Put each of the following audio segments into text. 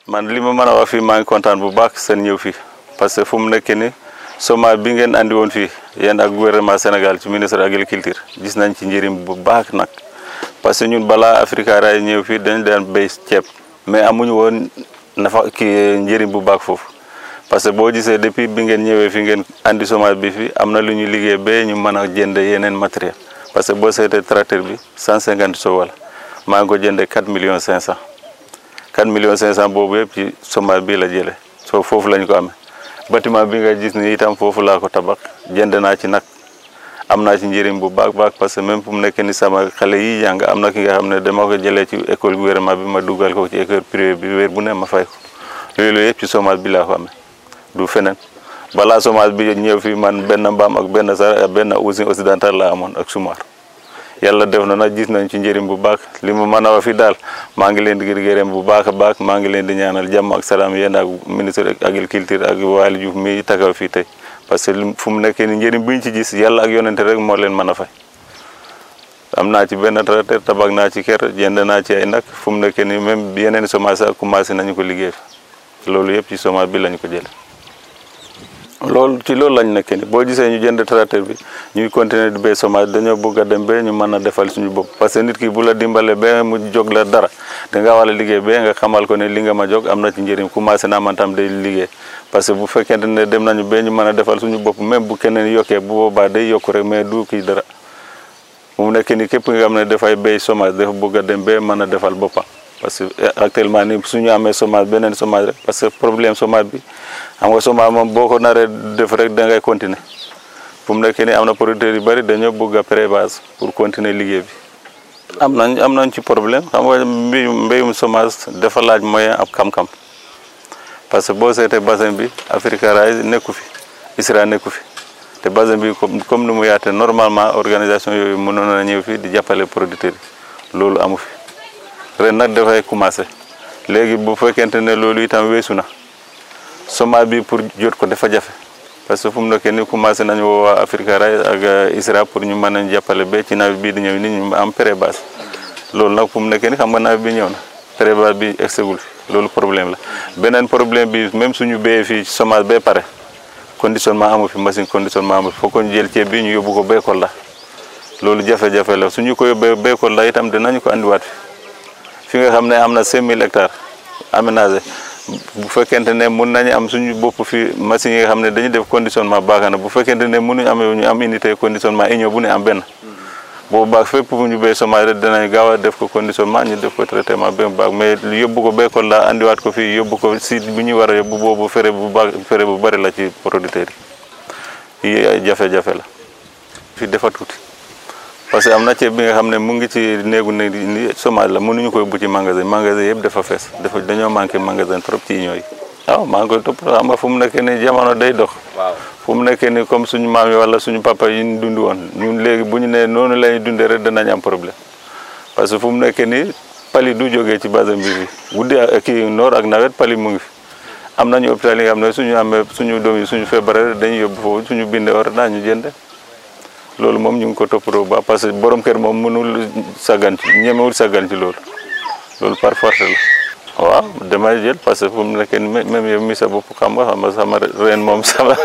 man li ma mën a wax fii maa ngi kontaan bu baax seen ñëw fii parce que fu mu nekk ni semence bi ngeen andi woon fii yéen ak gouvernement Sénégal ci ministre agriculture gis nañ ci njëriñ bu baax nag parce que ñun balaa Africa Ray ñëw fii dañ daan béy ceeb mais amuñu woon nafa kii njëriñ bu baax foofu parce que boo gisee depuis bi ngeen ñëwee fi ngeen andi semence bi fi am na lu ñu liggéey ba ñu mën a jënd yeneen matériel parce que boo seetee tracteur bi 150 sow la maa ngi ko jëndee 4 millions 500 4 millions 500 boobu yëpp ci semence bii la jëlee soo foofu lañ ko amee bâtiment bi nga gis ni itam foofu laa ko tabax jënd naa ci nag am naa ci njëriñ bu baax baax parce que même fu mu nekk ni sama xale yi jàng am na ki nga xam ne dama ko jëlee ci école gouvernement bi ma dugal ko ci école privée bi weer bu ne ma fay ko loolu yëpp ci semence bi laa ko amee du feneen balaa semence bi ñëw fi man benn mbaam ak benn sar benn usine occidentale laa amoon ak sumar yàlla def na nag gis nañ ci njëriñ bu baax li mu mën a wax fi daal maa ngi leen di gërëm bu baax a baax maa ngi leen di ñaanal jàmm ak salaam yéen ak ministre agriculture ak Waly Diouf mi taxaw fii tey parce que fu mu nekk ni njëriñ bu ñu ci gis yàlla ak yonente rek moo leen mën a fay am naa ci benn tracteur tabax naa ci kër jënd naa ci ay nag fu mu nekk ni même yeneen semence ak commencé nañu ko liggéey loolu yëpp ci semence bi lañu ko jële loolu ci loolu lañ nekk ni boo gisee ñu jënd tracteur bi ñuy continuer di béy semence dañoo bëgg a dem ba ñu mën a defal suñu bopp parce que nit ki bu la dimbale ba mu jóg la dara da nga war a liggéey ba nga xamal ko ne li nga ma jóg am na ci njëriñ commencé naa man tam day liggéey parce que bu fekkente ne dem nañu ba ñu mën a defal suñu bopp même bu keneen yokkee bu boobaa day yokku rek mais du kii dara bu mu nekk ni képp nga xam ne dafay béy semence dafa bëgg a dem ba mën a defal boppam parce que actuellement ni suñu amee semence beneen semence rek parce que problème semence bi xam nga semence moom boo ko naree def rek da ngay continuer fu mu nekk ni am na producteurs yu bëri dañoo bëgg a pré-base pour continuer liggéey bi am nañ am nañ ci problème xam nga mbéyum mbéyum semence dafa laaj moyen ab xam-xam parce que boo seetee bassin bi Africa Ray nekku fi ISRA nekku fi te bassin bi comme comme ni mu yaate normalement organisation yooyu mënoon na ñëw fii di jàppale producteurs yi loolu amu fi ren nag dafay commencé léegi bu fekkente ne loolu itam weesu na semence bi pour jot ko dafa jafe parce que fu mu nekk ni commencé nañu woo waa Africa Ray ak ISRA pour ñu mën a jàppale ba ci nawet bii di ñëw ni ñu am pré-base loolu nag fu mu nekk ni xam nga nawet bi ñëw na pré-base bi egsegul fi loolu problème la beneen problème bi même suñu béyee fii semence ba pare conditionnement amu fi machine conditionnement amu fi foog ko ñu jël ceeb bi ñu yóbbu ko béykat la loolu jafe-jafe la suñu ko yóbbee béykat la itam dinañu ko andiwaat fi fi nga xam ne am na 5000 hectares aménagé bu fekkente ne mun nañu am suñu bopp fi machine yi nga xam ne dañuy def conditionnement baax na bu fekkente ne mënuñu amee ñu am unité conditionnement union bu ne am benn boobu baax fépp fu ñu béy semence rek dinañ gaaw a def ko conditionnement ñu def ko traitement ba mu baax mais yóbbu ko béykat la andiwaat ko fii yóbbu ko site bu ñu war a yóbbu boobu fere bu baax fere bu bëri la ci producteurs yi yi ay jafe-jafe la fii dafa tuuti parce que am na ceeb bi nga xam ne mu ngi ci néegu ne ni semence la mënuñu koy bu ci magasin magasin yëpp dafa fees dafa dañoo manqué magasin trop ci union yi waaw maa ngi koy topp xam nga fu mu nekk ni jamono day dox fu mu nekkee ni comme suñu maam yi wala suñu papa yi ñu dund woon ñun léegi bu ñu nee noonu la ñuy dundee rek danañ am problème parce que fu mu nekkee ni pali du jógee ci bassin bi fi guddi kii noor ak nawet pali mu ngi fi am nañu hôpital yi nga xam ne suñu amee suñu doom yi suñu feebaree dañuy yóbbu foofu suñu bindee war daañu jënd loolu moom ñu ngi ko toppatoo ba parce que borom kër moom mënul saggan ci ñemewul saggan ci loolu loolu par force la waaw damay jël parce que fu mu nekk nii même yow mi sa bopp xam nga xam nga sama ren moom sama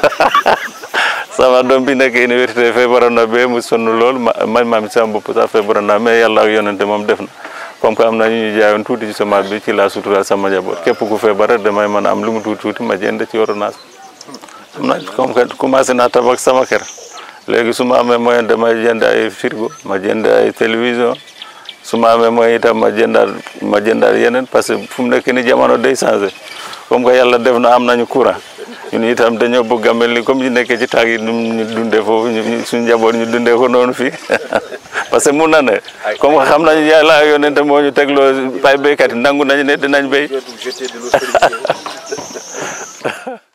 sama doom bi nekk université feebaroon na ba mu sonn lool ma man maa mi sama bopp sax feebaroon na mais yàlla ak yonente moom def na comme que am na ñu ñu jaayoon tuuti ci semence bi ci laa sutura sama njaboot képp ku feebar rek damay mën a am lu mu tuuti tuuti ma jënd ci ordonnance am na comme que commencé naa tabax sama kër léegi su ma amee moyen damay jënd ay frigo ma jënd ay télévision su ma amee moyen itam ma jëndaat ma jëndaat yeneen parce que fu mu nekk ni jamono day changé comme que yàlla def na am nañu courant ñun itam dañoo bëgg a mel ni comme ñu nekkee ci taag yi ñu dundee foofu ñu suñu njaboot ñu dundee ko noonu fii parce que mun na ne comme que xam nañu yàlla yonente moo ñu tegloo ay béykat yi nangu nañu ne dinañ béy